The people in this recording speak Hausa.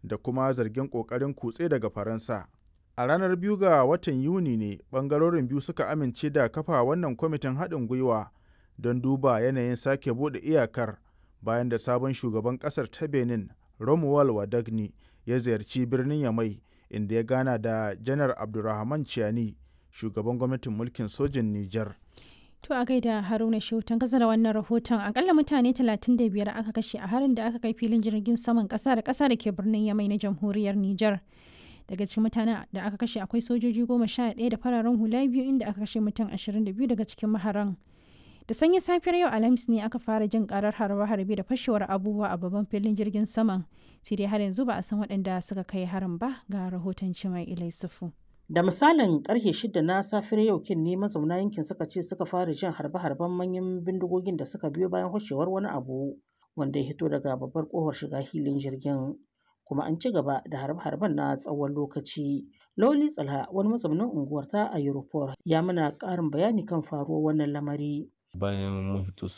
da kuma zargin ƙoƙarin kutse daga Faransa. A ranar biyu ga watan Yuni ne ɓangarorin biyu suka amince da kafa wannan kwamitin haɗin gwiwa don duba yanayin sake buɗe iyakar bayan da sabon shugaban ƙasar ta Benin Romuald Wadagni ya ziyarci birnin Yamai inda ya gana da Janar Abdurrahman Chiani shugaban gwamnatin mulkin sojin Nijar. To a gaida Haruna Shautan kasa da wannan rahoton akalla mutane 35 aka kashe a harin da aka kai filin jirgin saman kasa da kasa da ke birnin Yamai na jamhuriyar Nijar. Daga cikin mutanen da aka kashe akwai sojoji goma sha ɗaya da fararen hula biyu inda aka kashe mutum 22 daga cikin maharan. Da sanyin safiyar yau Alhamis ne aka fara jin karar harbe-harbe da fashewar abubuwa a babban filin jirgin saman. Sai dai har yanzu ba a san waɗanda suka kai harin ba ga rahoton Cimai Ilai Sufu. Da misalin karfe shida na safiyar yau kin ne mazauna yankin suka ce suka fara jin harbe-harben manyan bindigogin da suka biyo bayan hoshewar wani abu wanda ya hito daga babbar kofar shiga hilin jirgin. Kuma an ci gaba da harbe-harben na tsawon lokaci. Loli Tsalha wani mazaunin unguwar ta a Europol ya mana ƙarin bayani kan faruwar wannan lamari. Bayan mun fito